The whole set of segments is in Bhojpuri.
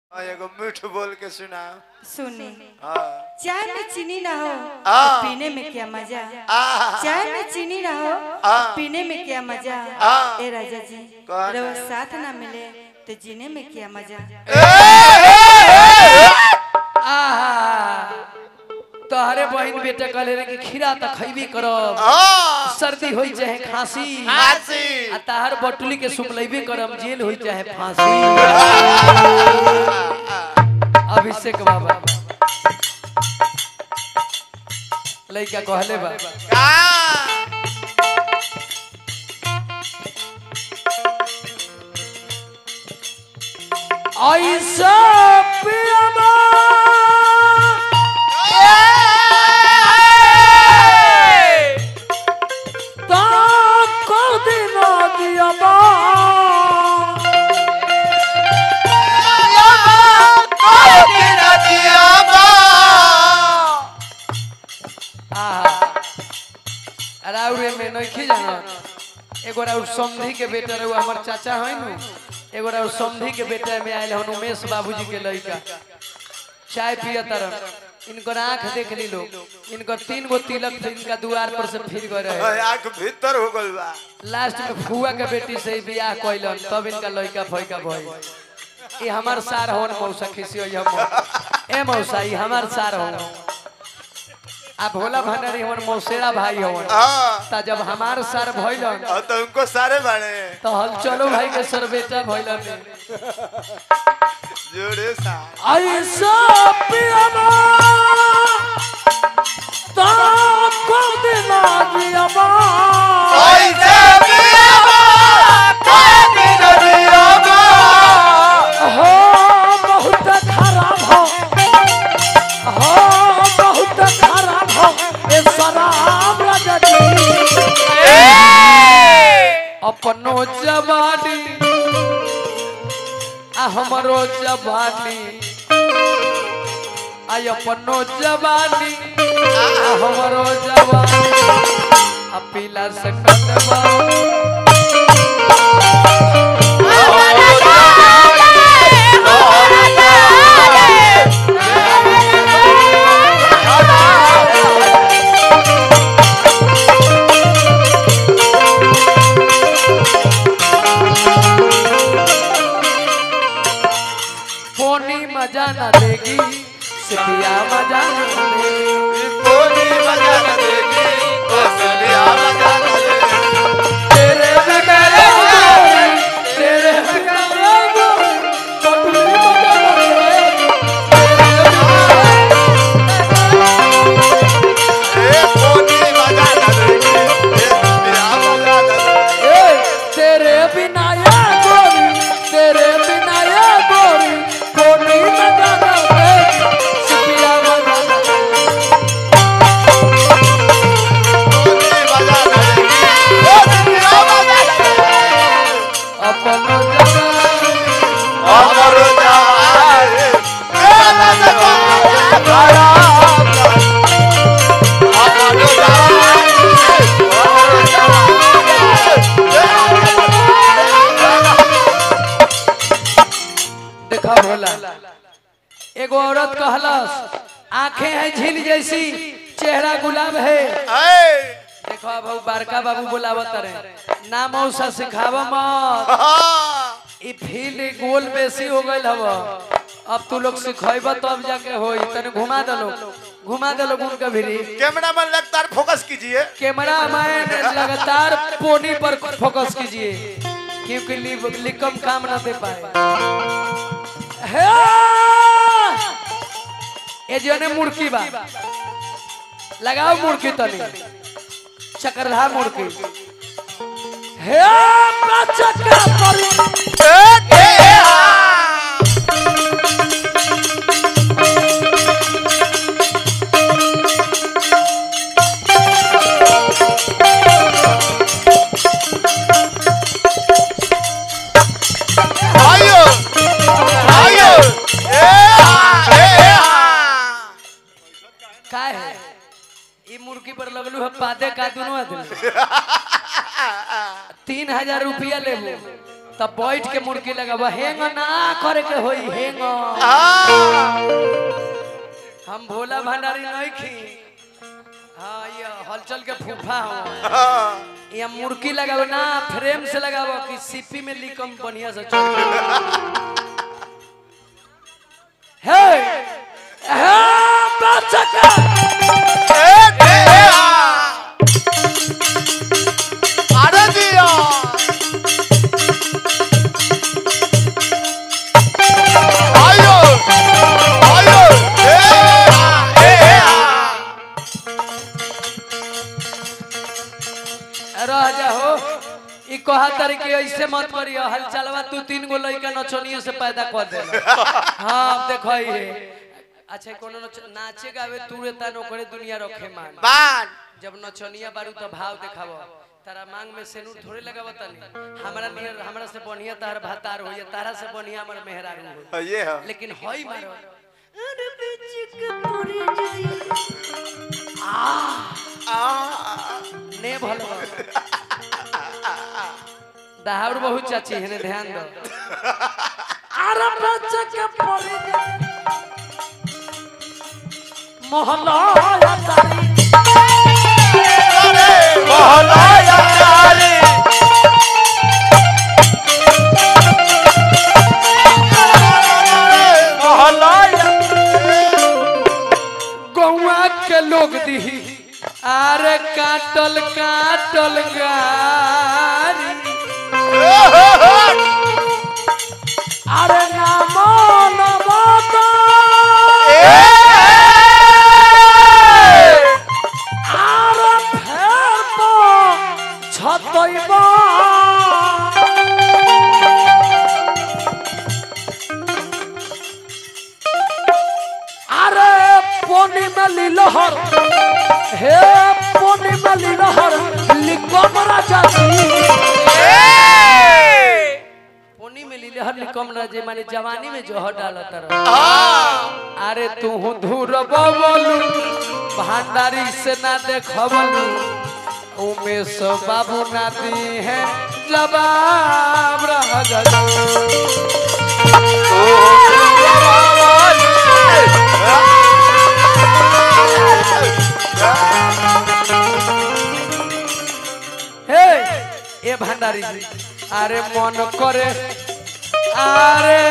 हाँ, एगो मीठ बोल के सुना सुनी हाँ चाय में चीनी ना हो आ। तो पीने में क्या मजा आ चाय में चीनी ना हो आ। पीने में क्या मजा आ। ए राजा जी कौन रहो है? साथ ना मिले तो जीने में क्या मजा आहा तोहरे बहन बेटा कहले रहे कि खीरा त खैबे करब हाँ सर्दी होई चाहे खांसी खांसी। आ तहर बटुली के सुमलैबे करब जेल होई चाहे फांसी अभिषेक बाबा लइका कहले बा का ऐसा पियामा ताको दिना दियामा आहा राउरे में नइखी जानत एगो राउर समधी के बेटा रहुआ हमर चाचा है नु एगो राउर समधी के बेटा में आयल हन उमेश बाबूजी के लइका चाय पिया तरन इनकर आंख देख ली लोग इनकर तीन गो तिलक थे इनका द्वार पर से फिर गए रहे आँख भीतर हो गल बा लास्ट में फुआ के बेटी से ही बियाह कैलन तब इनका लइका फैका भइल ये हमार सार होन मौसा खिसी होई हम ए मौसा ई हमार सार होन आ भोला भंडारी हमर मौसेरा भाई होन हाँ ता जब हमार सार भइलन और तो उनको सारे बाड़े तो हल चलो भाई के सर बेटा भइलन जोड़े सा ऐसा पियामा ता को दिना दियामा हो बहुत खराब हो हो बहुत खराब हो ए शराब लगती अपनो जवानी आ हमरो जवानी आई अपनो जवानी आ हमरो जवानी आ पीला से कटवा पोनी मजा न देगी सिपिया मजा न देगी तेरे बिगड़े गोरी, तेरे बिगड़े गोरी, कटुली मजा न देगी। ए, तेरे बिना ये गोरी, तेरे बिना ये गोरी, पोनी मजा न देगी, सिपिया मजा न देगी। अपन जवानी देखा भोला एगो औरत कहलस आंखें हैं झील जैसी चेहरा गुलाब है देखो अब उ बड़का बाबू बोलावत रहे ना मौसा सिखाव मत ई फील्ड गोल बेसी हो गइल हव अब तू लोग सिखैब तब जाके होई तने घुमा दलो घुमा दलो गुण के भिरी कैमरा मैन लगातार फोकस कीजिए कैमरा मैन लगातार पोनी पर फोकस कीजिए क्योंकि लि- लिकम काम ना दे पाए हे! ये जो ने मुर्की बा लगाओ मुर्की तनी चक्रधा मुर्की हे चक्र पर आयो आयो ए हा ए हा का है ई मुर्गी पर लगलू है पादे का दोनों आदमी तीन हजार रुपया ले तब बैठ के मुर्गी लगाब हेंग ना करे के होई हेंग हाँ हम भोला भंडारी नहीं खी हाँ ये हलचल के फूफा हो हाँ ये मुर्गी लगाबो ना फ्रेम से लगाबो कि सीपी में लिकम बढ़िया से चल हे हे बचका ए, ए, ए, आ। अरे दिया आयो आयो ए, आ, ए, ए, आ। रह जा हो ई कहा तारी के ऐसे मत करियो हल चलवा तू तीन गो लइका नचनियों से पैदा कर दे हां देखो ये अच्छा कोनो नच नाचे गावे तू रे ता नोकरे दुनिया रखे मान बान जब नचनिया बारू तो भाव देखाबो तारा मांग में सेनूर थोड़े लगावो तनी हमरा नियर हमरा से बढ़िया तार भातार होइए तारा से बढ़िया हमर मेहरारू हो ये है लेकिन होई मारो आ, ने भलो दाहर बहुत चाची है ध्यान दो अरे बच्चा के पड़े मोहल्ला तारी मोहलाया तारे मोहलाया गौवा के लोग दी अरे काटल काटल गारी अरे नामो नमता अरे फेर तो छतैबा अरे पोनी में लीलहर हे पोनी में लीलहर लिकम राजा पोनी में लीलहर लिकम राजे माने जवानी में जोहर डालत रह अरे तू धूर बबलू भंडारी से ना देखबलू उमेश बाबू ना दी है जवाब रह गया हे ए भंडारी जी अरे मन करे अरे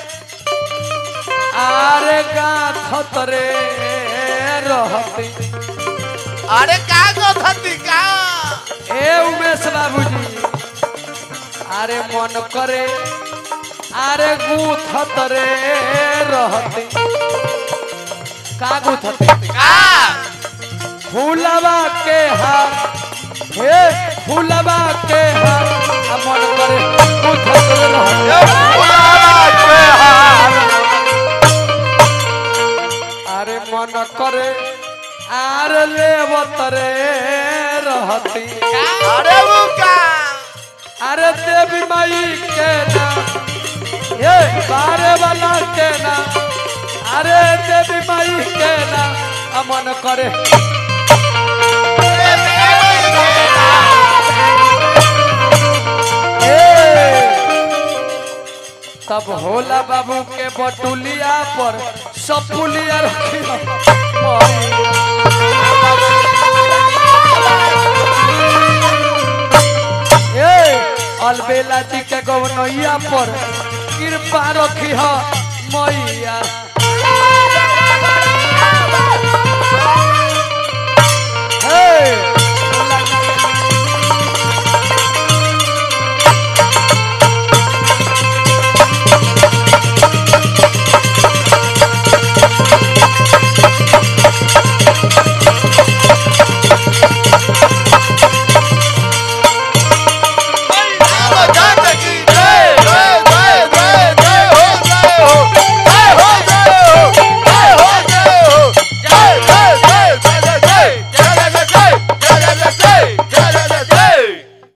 अरे गाथ रे रहते अरे का गथती का ए उमेश बाबूजी अरे मन करे अरे गूथत रे रहते का गूथते का फूलवा के हार हे फूलवा के हार आ मन करे गूथत रे रहते ये फुलारा के हार अरे मन करे आर लेवत रे रहती अरे वो का अरे देवी माई के नाम ये बारे वाला के नाम अरे देवी माई के नाम अमन करे तब होला बाबू के बटुलिया पर सपुलिया रखी ए अलबेला जी के गवनैया पर कृपा रखी मैया